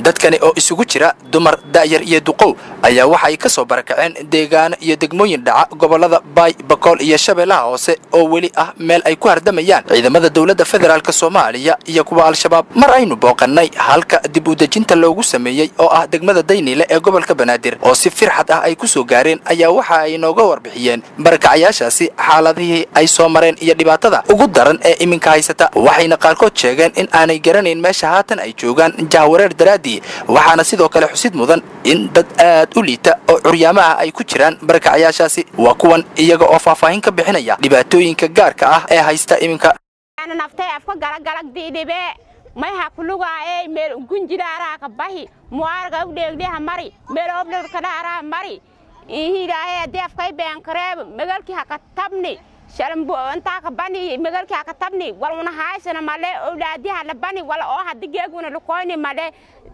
dadkani oo isugu jira dumar da'yar iyo duqow ayaa waxa ay ka soo barakaceen deegaano iyo degmooyin dhaca gobollada baay bakool iyo shabeellaha hoose oo weli ah meel ay ku hardamayaan ciidamada dowladda federaalk soomaaliya iyo kuwa al-shabaab mar aynu booqannay halka dib u dejinta loogu sameeyey oo ah degmada dayniile ee gobolka banaadir oo si firxad ah ay ku soo gaareen ayaa waxa ay nooga warbixiyeen barakacayaashaasi xaaladihii ay soo mareen iyo dhibaatada ugu daran ee iminka haysata waxayna qaarkood sheegeen in aanay garanayn meesha haatan ay joogaan jahwareer daraaddii waxaana sidoo kale xusid mudan in dad aad u liita oo curyaamaha ay ku jiraan barakacayaashaasi waa kuwan iyaga oo faahfaahin ka bixinaya dhibaatooyinka gaarka ah ee haysta iminka naftay afka galagalag diidhibe mayha kulugaaye meel gunjidaaraa ka bahi muwaarga udheegdheha mari meel oblirkadhaaraa mari ihidaaye deefkay beenkareeb megalki haka tabni shalambuantaa ka bani megalki haka tabni wal una haaysana male owlaadiha la bani wal oo hadi geeguna lukoyni male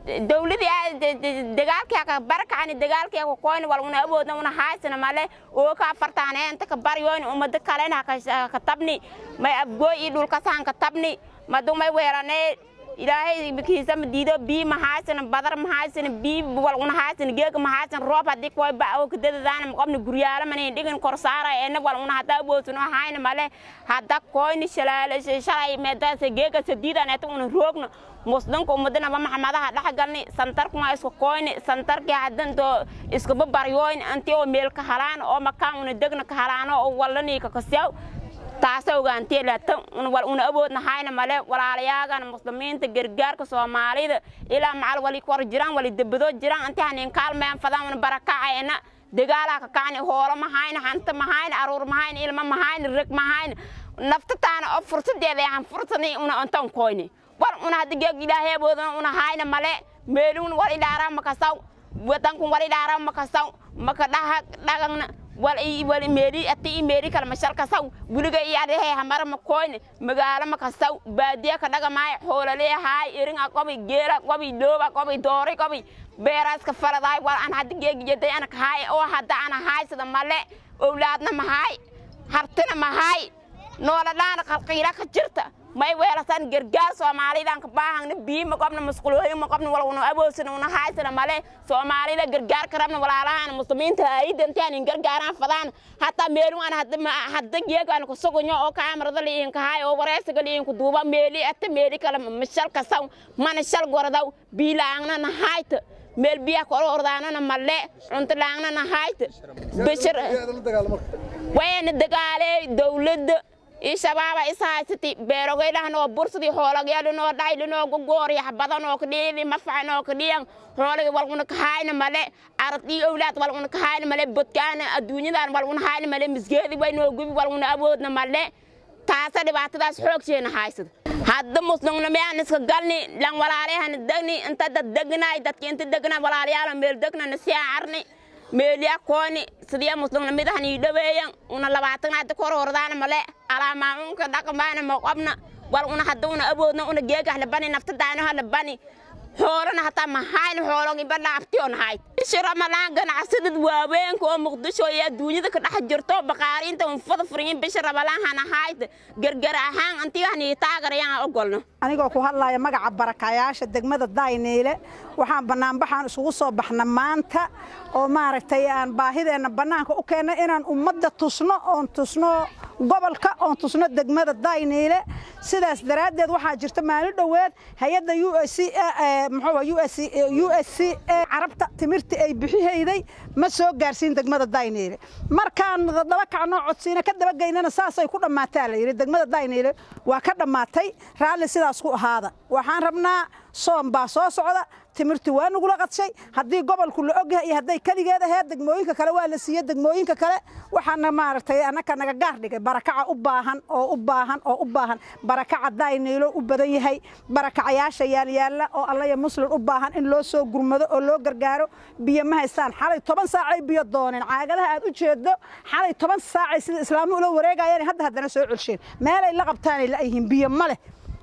dawladii dagaalkii haka barakacani dagaalkii haka koyni wal una awoodna una haaysana male oo ka afartaane inta ka baryoyni umada kalena haka tabni may abgooy iyo dhulkasahan ka tabni madu may weeranee ilaahay kiisa madiido bii mahaysana badar mahaysana bii wal una haysana geega mahaysana roob hadii koy ba oo kadadadaana maqobna guryaala manin dhigin kor saara eena wal una hada aboosuna hayna male hada koyni shalaale shalay meedaasa geega sadiidan eta una roogna muslimka umadana ba maxamadaha dhaxgalni santarkuma isku koyni santarkii hadanto iskuba baryoyn anti oo meel ka halaan oo makaan una degna ka halaano oo wallanii ka kasyaw taasa ogaantee laata wal una awoodna hayna male walaalayaagan muslimiinta gargaarka soomaalida ilaa macal wali kor jiraan wali debado jiraan intii hanin kaalmeen fadaan una barakacayna dagaalaa ka kacni hoolo ma hayna hanta ma hayna aruur ma hayna ilma ma hayna reg ma hayna naftataana oo fursadeeda aan fursani una intaan koyni wal una hadda geeg ilaahay awoodana una hayna male meeluun wal ilaaraa makasaw wadankun wal ilaaraa makasaw maka dhaha dhagangna wal wal meeri ati meeri kala mashal kasaw buliga iyo adehe hamar ma koyne magaala ma kasaw baadiya ka dhaga maay xoolale haay irin a qobi geela qobi looba qobi doori qobi beeraas ka faladay wal an hadda geegi jeday ana haay oo hadda ana haay sida male owlaadna ma haay hartina ma haay nooladhaana qalqiila ka jirta may weelasan gargaar soomaalidan ka baahangna bii ma qobna masqulooyin ma qobna wal una aboosina una haaysana male soomaalida gargaar ka rabna walaalahan muslimiinta aidantaan in gargaaraan fadaan hataa meelu aan hadda geegaan ku sugunyo oo kaamarada liin ka haay oo wareesiga liin ku duuba meeli ata meeli kala mashal kasaw mana shal gordaw biilaangna na haayta meel biya kor ordaanana male cunto laangna na haayta bishir wayna dagaalee dawladda ii shabaaba is haysati beerogaylahanoo bursadii hoolagyalinoo dhaylinoo gogooriya xabadanoo kadhiidi mafacanoo kadhiyan hoolagi walguna kahayna male aradii owlaad walguna kahayna male bodkaana adduunyadan walguna hayna male misgeedi waynoo gubi walguna awoodna male taasa dhibaatadaas xoogseena haysada hadda muslimna miyaan iska galni lan walaaleyahana degni inta dad degnay dadki inta degna walaalayaalo meel degnana siyaa arni meeliya kooni sidiya muslimna midahan ii dhaweeyan una labaatan hadda kor hordaana male alaamaunka dhaqamaana maqobna wal una hadda una awoodna una geegah labani naftadaanaha labani xoolana hataa mahayna xoologiba dhaaftiyon hayd ishi ramalaan ganacsadad waaweenka oo muqdisho iyo adduunyada ka dhex jirto baqaariinta unfada furiyin bishi ramalaan hana hayd gargar ahaan antigahanii taagarayaan ogolno anigoo ku hadlaya magaca barakayaasha degmada dayniile waxaan bannaanbaxaan isugu soo baxna maanta oo maaragtay aan baahideenna bannaanka u keenna inaan ummadda tusno oon tusno gobolka oon tusno degmada dayniile sidaas daraaddeed waxaa jirta maalin dhoweed hay-adda u s muxuu u s c carabta timirta ay bixihayday ma soo gaarsiin degmada dayniile markaan daba kacnoo codsiina ka dabageynana saasay ku dhammaataa la yidhi degmada dayniile waa ka dhammaatay raalli sidaas ku ahaada waxaan rabnaa soom baa soo socda timirtu waa nagula qadshay haddii gobolku la ogyahay iyo hadday keligeed aheed degmooyinka kale waa la siiyey degmooyinka kale waxaana maaragtay annaka naga gaar dhigay barakaca u baahan oo u baahan oo u baahan barakaca dayniilo u badan yahay barakacayaasha yaalyaalla oo allaya muslim u baahan in loo soo gurmado oo loo gargaaro biyo ma haystaan xalay toban saacay biyo dooneen caagadaha aad u jeedo xalay toban saacay sida islaamu ula wareegayeen hadda haddana soo celsheen meelay la qabtaanay la'yihiin biyo ma leh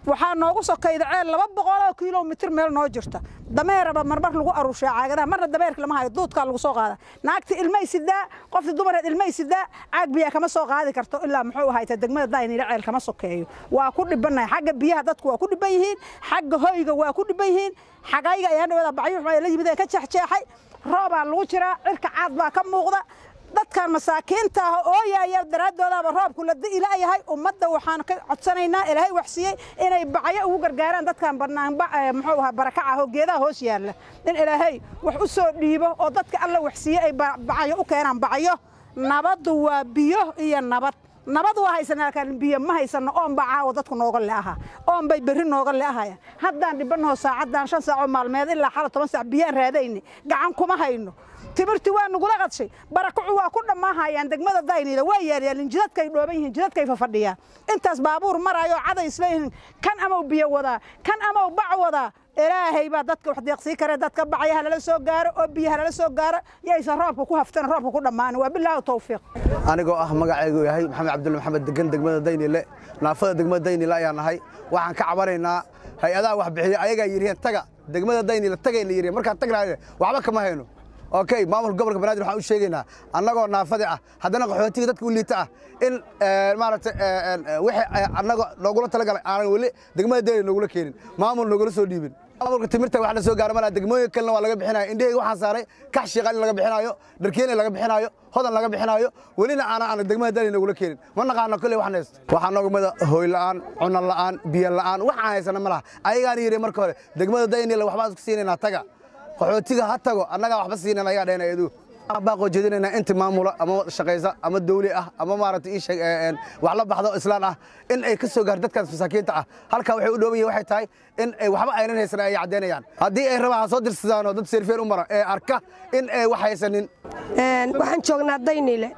waxaa noogu sokayda ceel laba boqoloo kilomitir meel noo jirta dameeraba marmar lagu aruushaa caagadaha marna dameerka lama hayo duudkaa lagu soo qaada naagta ilmay sidaa qofta dumareed ilmay sidaa caag biyaa kama soo qaadi karto ilaa muxuu ahayta degmada daynila ceel kama sokeeyo waa ku dhibannahay xagga biyaha dadku waa ku dhiban yihiin xagga hoyga waa ku dhiban yihiin xagayga ayaa dhawada bacyo la yimid ee ka jeexjeexay roobaa lagu jiraa cirka caad baa ka muuqda dadkan masaakiinta ah oo yaaya daraadoodaaba roobku la di'ila yahay ummadda waxaan ka codsanaynaa ilaahay waxsiiyey inay bacyo ugu gargaaraan dadkan banaanba muxuu ahaa barakaca oo geedaha hoos yaalla in ilaahay wax u soo dhiibo oo dadka alla waxsiiyey ay bacyo u keenaan bacyo nabaddu waa biyo iyo nabad nabad waa haysanaa laakiin biyo ma haysano oon baa caawa dadku nooga le'aha oon bay berri nooga le'ahaya haddaan dhibanaho saacaddan shan saac oo maalmeed ilaa xala toban saac biyaan raadayni gacan kuma hayno timirti waa nagula qadshay barakacu waa ku dhammaahayaan degmada daynila waa yaalyaalin jidadkay dhooban yihiin jidadkay fafadhiyaan intaas baabuur maraayo caday isleeyihiin kan amaw biyo wadaa kan amaw bac wadaa ilaahay baa dadka wax deeqsii kare dadka bacyaha lala soo gaaro oo biyaha lala soo gaaro yaysan roobka ku haftan roobka ku dhammaanin waa bilaahi tawfiiq anigoo ah magacaygu yahay maxamed cabdulle maxamed degan degmada daynile naafada degmada daynile ayaan nahay waxaan ka cabanaynaa hay-adaha wax bixiya ayagaa yidhiheen taga degmada daynile tagay la yidhi markaan tagnahay waxba kama hayno okay maamulka gobolka banaadir waxaan u sheegaynaa annagoo naafadi ah haddana qaxootiga dadka u liita ah in maaragtay wixii annaga noogula talagalay aanan weli degmada daynile noogula keenin maamul noogula soo dhiibin maamulka timirta wax la soo gaaro malaa degmooyin kalena waa laga bixinayo indhaheyga waxaan saaray kax shiiqan in laga bixinaayo dharkeena laga bixinaayo hodan laga bixinaayo welina aana aan degmada daynile noogula keenin ma naqaano kolley waxaan haysto waxaa nooga mida hooy la'aan cunan la'aan biyo la'aan waxaan haysana ma laha ayagaana yidhi marka hore degmada daynile waxbaan isku siinaynaa taga qaxootiga ha tago annagaa waxba siinan ayaa dhaheen ayadu baaqoo jeedinaynaa inta maamula ama shaqaysa ama dawli ah ama maaragtay ii sheeg wax la baxdo islaan ah in ay ka soo gaar dadkaas masaakiinta ah halkaa waxay u dhooban yihin waxay tahay in ay waxba aynan haysan ay caddaynayaan haddii ay rabaan ha soo dirsadaan oo dad seerfeen u mara ee arka in ay wax haysanin waxaan joognaa daynile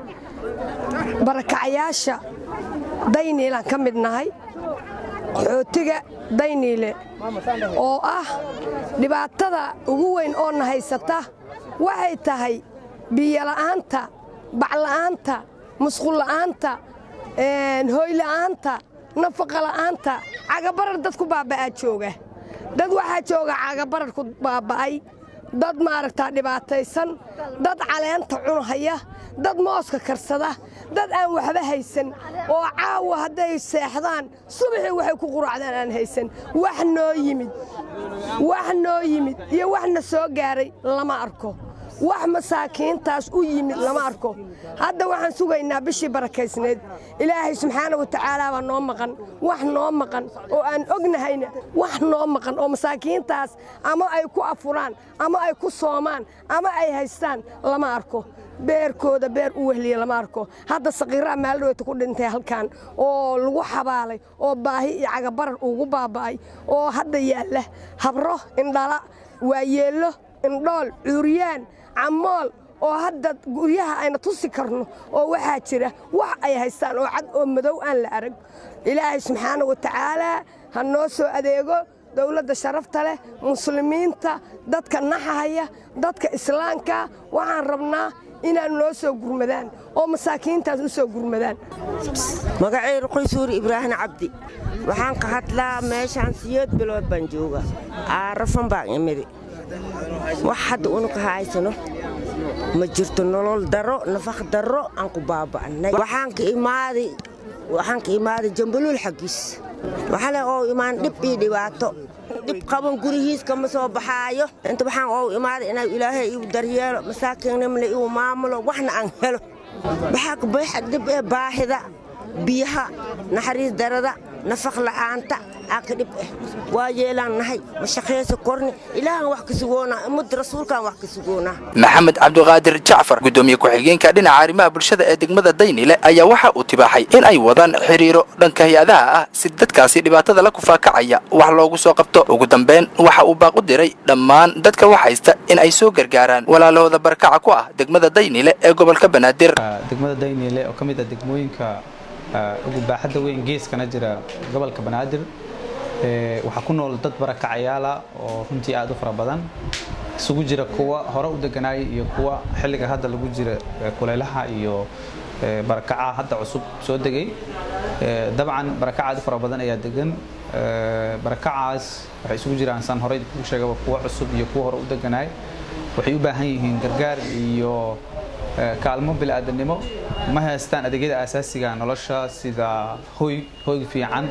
barakacayaasha dayniilaan ka mid nahay qaxootiga dayniile oo ah dhibaatada ugu weyn oo na haysata waxay tahay biyola'aanta bacla'aanta musqulla'aanta hooyla'aanta nafaqala'aanta cagabarar dad ku baaba'aa jooga dad waxaa jooga cagabarar ku baaba'ay dad maaragtaa dhibaataysan dad caleenta cunhaya dad mooska karsada dad aan waxba haysan oo caawa hadday seexdaan subaxii waxay ku quraacdaan aan haysan wax noo yimid wax noo yimid iyo waxna soo gaaray lama arko wax masaakiintaas u yimid lama arko hadda waxaan sugaynaa bishii barakaysnayd ilaahay subxaana wa tacaala baa noo maqan wax noo maqan oo aan ognahayna wax noo maqan oo masaakiintaas ama ay ku afuraan ama ay ku soomaan ama ay haystaan lama arko beerkooda beer u wehliya lama arko hadda saqiiraa maaldhoweyta ku dhintay halkan oo lagu xabaalay oo baahi iyo cagabarar ugu baaba'ay oo hadda yaalla habro indhala waayeello indhool cuuryaan camool oo hadda guryaha ayna tusi karno oo waxaa jira wax ay haystaan oo cad oo madow aan la arag ilaahay subxaana wa tacaalaa ha noo soo adeego dowladda sharafta leh muslimiinta dadka naxahaya dadka islaamka waxaan rabnaa inaan noo soo gurmadaan oo masaakiintaas u soo gurmadaan magacayru qoysuuri ibraahim cabdi waxaan ka hadlaa meeshaan siyeed bilood baan jooga aarafan baan imidi wax hadda unuka haysano ma jirto nolol daro nafaq daro aan ku baaba'nay waxaan ka imaaday waxaan ka imaaday jambaluul xaggiis waxale oo imaan dhib iyo dhibaato dhib qaban gurihiis kama soo baxaayo inta waxaan oo imaaday inaa ilaahay iu daryeelo masaakiinnimna iu maamulo waxna aan helo waxaa ka buuxa dhib ee baahida biyaha naxariis darada nafaq la'aanta aa ka dhib ah waa yeelaan nahay ma shaqaysa korni ilaahan wax ka sugoonaa ummadda rasuulkaan wax ka sugoonaa maxamed cabdiqaadir jacfar gudoomiye ku-xigeenka dhinaca arrimaha bulshada ee degmada daynile ayaa waxa uu tibaaxay in ay wadaan xiriiro dhanka hay-adaha ah si dadkaasi dhibaatada la kufaakacaya wax loogu soo qabto ugu dambeyn waxa uu baaq u diray dhammaan dadka wax haysta in ay soo gargaaraan walaalahooda barakaca ku ah degmada daynile ee gobolka banaadir degmada daynile oo ka mid ah degmooyinka ugu baaxadda weyn geeskana jira gobolka banaadir waxaa ku nool dad barakacayaala oo runtii aad u fara badan isugu jira kuwa hore u deganaayay iyo kuwa xilliga hadda lagu jira kulaylaha iyo barakaca hadda cusub soo degay dabcan barakacaadi fara badan ayaa degan barakacaas waxay isugu jiraan saan horey kuu sheegaba kuwa cusub iyo kuwa hore u deganaay waxay u baahan yihiin gargaar iyo kaalmo bili-aadanimo ma haystaan adeegyada aasaasiga nolosha sida hoy hoy fiican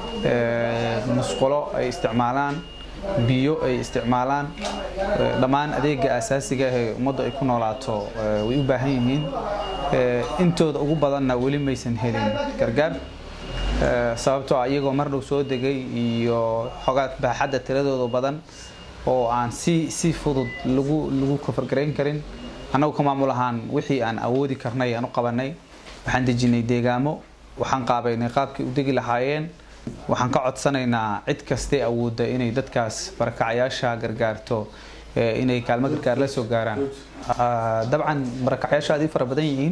musqulo ay isticmaalaan biyo ay isticmaalaan dhammaan adeega aasaasiga ee ummaddu ay ku noolaato way u baahan yihiin intooda ugu badanna weli maysan helin gargaar sababtoo ah iyagoo mar dhow soo degay iyo xogaa baaxadda tiradooda badan oo aan si si fudud lagu lagu kofargarayn karin annagu ka maamul ahaan wixii aan awoodi karnay aan u qabanay waxaan dejinay deegaamo waxaan qaabaynay qaabkii u degi lahaayeen waxaan ka codsanaynaa cid kastee awoodda inay dadkaas barakacayaasha gargaarto inay kaalmo gargaar la soo gaaraan dabcan barakacayaasha aad ii fara badan yihiin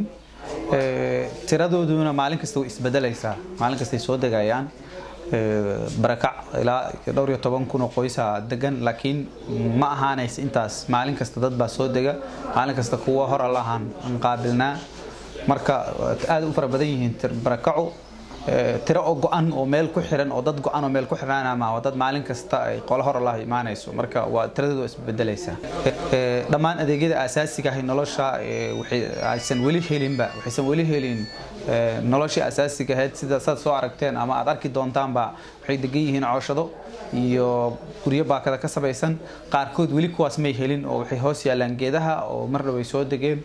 tiradooduna maalin kasta way isbedelaysaa maalin kastay soo degayaan barakac ilaa dhowr iyo toban kun oo qoysa degan laakiin ma ahaanaysa intaas maalin kasta dad baa soo dega maalin kasta kuwa hor allahan aan qaabilnaa marka aad u fara badan yihiin barakacu tiro oo go-an oo meel ku xiran oo dad go-an oo meel ku xirnaana ma waa dad maalin kasta ay qolo hor allah imaanayso marka waa tiradoodu waa isbedelaysaa dhammaan adeegyada aasaasiga ah nolosha aysan weli helinba waxaysan weli helin noloshii asaasiga ahayd sida saad soo aragteen ama aad arki doontaanba waxay degan yihiin cooshado iyo guryo baakada ka samaysan qaarkood weli kuwaas may helin oo waxay hoos yaalaan geedaha oo mar dhow ay soo degeen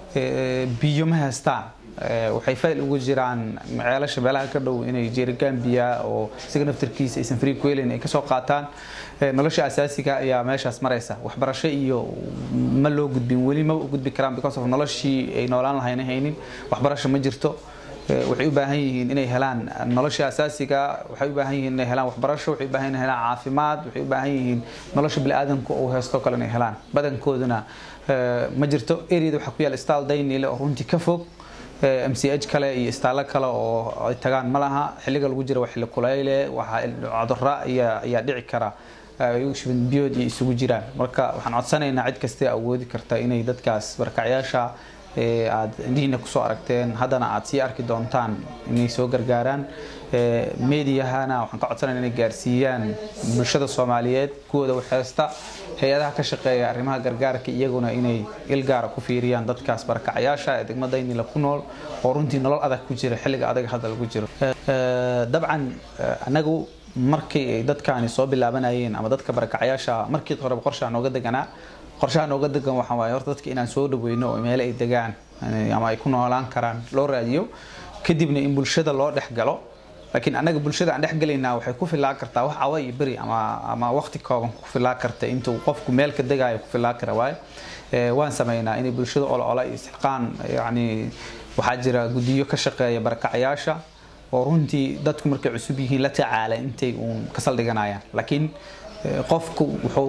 biyo ma haystaan waxay fayl ugu jiraan ceelasha meelaha ka dhow inay jeerigaan biyaa oo isaga naftarkiisa aysan free ku helin ay kasoo qaataan nolosha asaasiga ayaa meeshaas maraysa waxbarasho iyo ma loo gudbin weli ma u gudbi karaan because of noloshii ay noolaan lahayna haynin waxbarasho ma jirto waxay u baahan yihiin inay helaan nolosha asaasiga waxay u baahan yihiin inay helaan waxbarasho waxay u baahan yihiin helaan caafimaad waxay u baahan yihiin nolosha bini'aadanku uu haysto kale inay helaan badankooduna ma jirto areada waxaa ku yaala staal daynile oo runtii ka fog m c h kale iyo istaallo kale oo ay tagaan ma laha xilliga lagu jira waa xilli kulayle waxaa cudurra ayaa dhici kara biyood iyo isugu jiraan marka waxaan codsanaynaa cid kastee awoodi karta inay dadkaas barkacyaasha aad indhihiina kusoo aragteen haddana aad sii arki doontaan inay soo gargaaraan meediyahana waxaan ka codsanayna inay gaarsiiyaan bulshada soomaaliyeed kuwooda waxheysta hay-adaha ka shaqeeya arrimaha gargaarka iyaguna inay ilgaara ku fiiriyaan dadkaas barakacayaasha ee degmada inila ku nool oo runtii nolol adag ku jira xilliga adag hadda lagu jiro dabcan anagu markii ay dadkaani soo bilaabanayeen ama dadka barakacayaasha markii horeba qorshaa nooga deganaa qorshaha nooga degan waxaa waaye horta dadka inaan soo dhaweyno oo meelo ay degaan ama ay ku noolaan karaan loo raadiyo kadibna in bulshada loo dhex galo laakiin annaga bulshada aan dhex gelaynaa waxay ku fillaan kartaa wax awa iyo beri ama ama waqti kooban ku fillaan karta intuu qofku meel ka degaayo ku fillaan kara waaye waan sameynaa inay bulshada olo ola iyo isxilqaan yacni waxaa jira guddiyo ka shaqeeya barakacayaasha oo runtii dadku markay cusub yihiin la tacaala intay uun ka saldhiganayaan laakiin qofku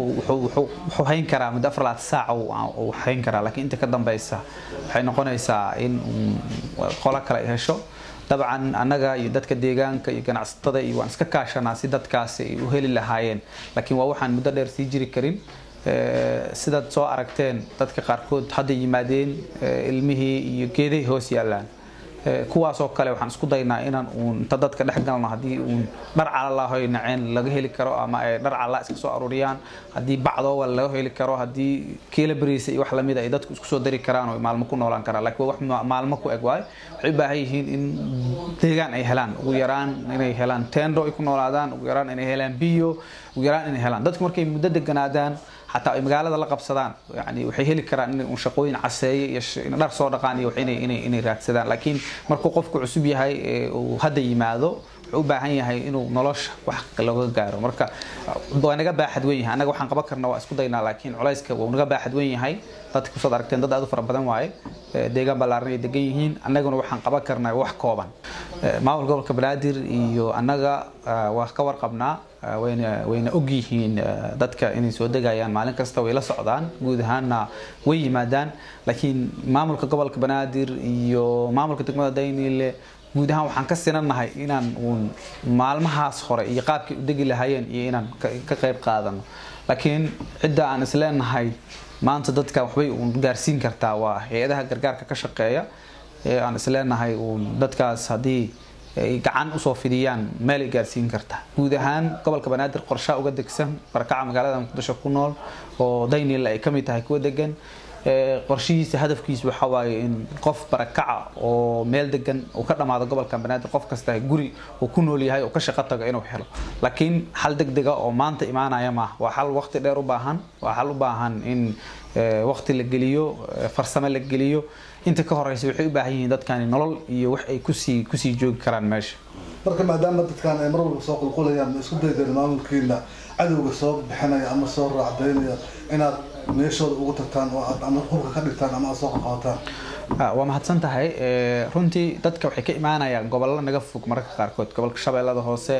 wuxuu hayn karaa muddo afar labaatan saaca uu hayn karaa laakiin inta ka dambeysa waxay noqonaysaa in qolo kale ay hesho dabcan annaga iyo dadka deegaanka iyo ganacsatada iyo waan iska kaashanaa si dadkaasi ay u heli lahaayeen laakiin waa waxaan muddo dheer sii jiri karin sidaad soo aragteen dadka qaarkood hadda yimaadeen ilmihii iyo geedahay hoos yaallaan kuwaasoo kale waxaan isku daynaa inaan uun inta dadka dhex galno haddii uun dhar calalahoy naceen laga heli karo ama ay dhar calaa iska soo aruuriyaan haddii bacdoowa laga heli karo haddii kiila beriisa iyo wax lamid ay dadku isku soo dari karaan oo maalmo ku noolaan karaan laakiin wax maalmo ku eg waayo waxay u baahan yihiin in deegaan ay helaan ugu yaraan inay helaan tendo ay ku noolaadaan ugu yaraan inay helaan biyo ugu yaraan inay helaan dadku markay muddo deganaadaan xataa ay magaalada la qabsadaan yani waxay heli karaan inay un shaqooyin caseeye iyo dhar soo dhaqaan iyo inay inay inay raadsadaan laakiin markuu qofku cusub yahay uu hadda yimaado wuxuu u baahan yahay inuu nolosha wax looga gaaro marka waa naga baaxad weyn yahay annaga waxaan qaban karna waa isku daynaa laakiin culayska wuu naga baaxad weyn yahay dadka kusood aragteen dad aad u fara badan waaye deegaan ballaaran ay degan yihiin annaguna waxaan qaban karnaa wax kooban maamulka gobolka banaadir iyo annaga waa ka warqabnaa wayna wayna og yihiin dadka inay soo degayaan maalin kasta way la socdaan guud ahaanna way yimaadaan laakiin maamulka gobolka banaadir iyo maamulka degmada daynile guud ahaan waxaan ka sinanahay inaan uun maalmahaas hore iyo qaabkay u degi lahaayeen iyo inaan ka qayb qaadano laakiin cidda aan isleenahay maanta dadka waxbay uun gaarsiin kartaa waa hay-adaha gargaarka ka shaqeeya aan isleenahay uun dadkaas haddii ay gacan usoo fidiyaan meel ay gaarsiin karta guud ahaan gobolka banaadir qorshaa uga degsan barakaca magaalada muqdisho ku nool oo daynila ay ka mid tahay kuwa degan qorshihiisa hadafkiisa waxa waaye in qof barakaca oo meel degan uu ka dhammaado gobolka banaadir qof kasta guri uu ku nool yahay oo ka shaqo tago inuu helo laakiin xal degdega oo maanta imaanaya maaha waa xal waqti dheer u baahan waa xal u baahan in waqti la geliyo farsamo la geliyo inta ka horeysa waxay u baahan yihiin dadkani nolol iyo wax ay kusii kusii joogi karaan meesha marka maadaama dadkan ay mar walba soo qulqulayaan ma isku daydeen maamulkiina cadowga soo bixinaya ama soo raacdaynaya inaad meeshooda ugu tagtaan oo aad ama hubka ka dhigtaan ama aad soo qaqabataan waa mahadsan tahay runtii dadka waxay ka imaanayaan gobollo naga fog mararka qaarkood gobolka shabeellada hoose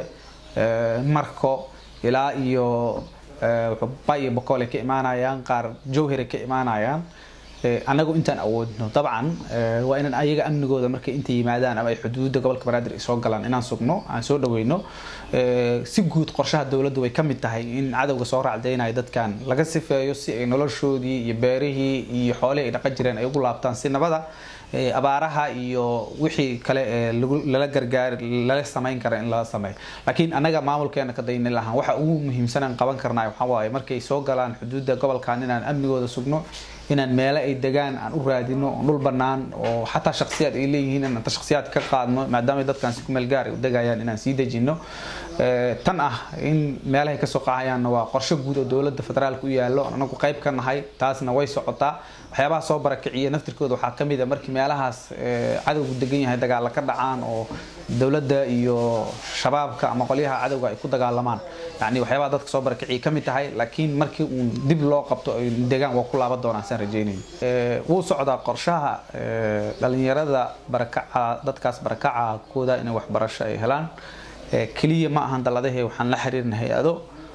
marko ilaa iyo ba iyo bokool ay ka imaanayaan qaar jowhar ay ka imaanayaan anagu intaan awoodno dabcan waa inaan ayaga amnigooda markay inta yimaadaan ama ay xuduudda gobolka banaadir ay soo galaan inaan sugno aan soo dhaweyno si guud qorshaha dowladdu way ka mid tahay in cadowga soo raacdaynayo dadkan laga sifeeyo si ay noloshoodii iyo beerihii iyo xoolihii ay dhaqan jireen ay ugu laabtaan si nabada abaaraha iyo wixii kale ee lala gargaar lala samayn kara in lala sameeyo laakiin anaga maamulkeena ka dayni lahaan waxa ugu muhiimsan aan qaban karnaa waxaa waaye markay soo galaan xuduudda gobolkan inaan amnigooda sugno inaan meelo ay degaan aan u raadino oo dhul bannaan oo xataa shakhsiyaad ay leeyihiin inaan shakhsiyaad ka qaadno maadaama dadkan si ku meel gaar ay u degayaan inaan sii dejino tan ah in meelahay kasoo qahayaanna waa qorshe guud oo dowladda federaalka u yaallo anagu qayb ka nahay taasna way socotaa waxyaabaha soo barakiciya naftirkooda waxaa ka mid a markii meelahaas cadowgu degan yahay dagaalla ka dhacaan oo dowladda iyo shabaabka ama qolyaha cadowga ay ku dagaalamaan yani waxyaabaha dadka soo barakiciya ka mid tahay laakiin markii uun dib loo qabto ay degaan waa ku laaban doonaan saan rajeynaya wuu socdaa qorshaha dhalinyarada barakaca dadkaas barakaca kooda inay waxbarasho ay helaan keliya ma ahan daladahe waxaan la xiriirna hay-ado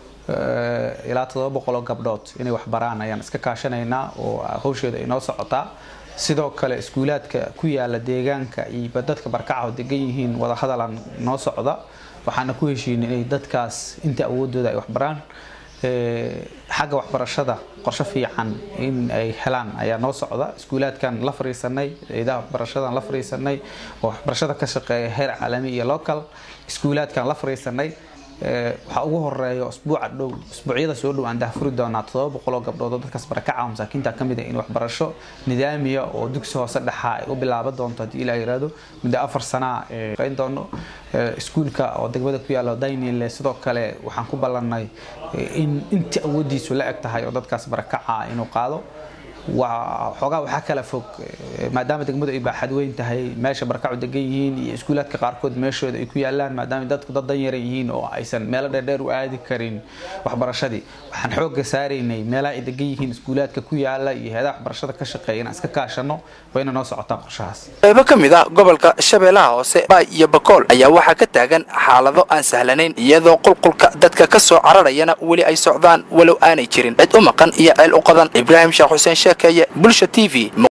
ilaa todoba boqol oo gabdhood inay waxbaraan ayaan iska kaashanaynaa oo hawsheeda ay noo socotaa sidoo kale iskuulaadka ku yaala deegaanka iyo dadka barkaca oo degan yihiin wadahadalan noo socda waxaana ku heshiinay inay dadkaas inta awoodooda ay waxbaraan xagga waxbarashada qorshe fiican in ay helaan ayaa noo socda iskuulaadkan la fariisanay ciidaha waxbarashadan la fariisanay oo waxbarashada ka shaqeeya heer caalami iyo local iskuulaadkan la fariisanay waxaa ugu horeeya usbuuca dhow usbuucyada soo dhow aan dahfuri doonaa todoba boqol oo gabdhood oo dadkaas barakaca masaakiinta ka mid ah in waxbarasho nidaamiya oo dugsi hoose dhexa ay u bilaaban doonto haddii ilaa yiraahdo muddo afar sanaa qayn doono iskuulka oo degmada ku yaalla daynile sidoo kale waxaan ku ballannay in inta awoodiisu la eg tahay oo dadkaas barakaca inuu qaado waa xoogaa waxaa kala fog maadaama degmadu ay baaxad weyn tahay meesha barakacu degan yihiin iyo iskuulaadka qaarkood meeshooda ay ku yaalaan maadaama dadku dad danyaran yihiin oo aysan meelo dheerdheer u aadi karin waxbarashadii waxaan xoogga saaraynay meelaha ay degan yihiin iskuulaadka ku yaala iyo heedaha waxbarashada ka shaqeeya inaan iska kaashano wayna noo socotaa qorshahaas qaybo ka mid ah gobolka shabeellaha hoose baay iyo bakool ayaa waxaa ka taagan xaalado aan sahlanayn iyadoo qulqulka dadka ka soo cararayana weli ay socdaan walow aanay jirin cid u maqan iyo ceel u qadan ibraahim sheekh xuseen sheekeeye bulsha t v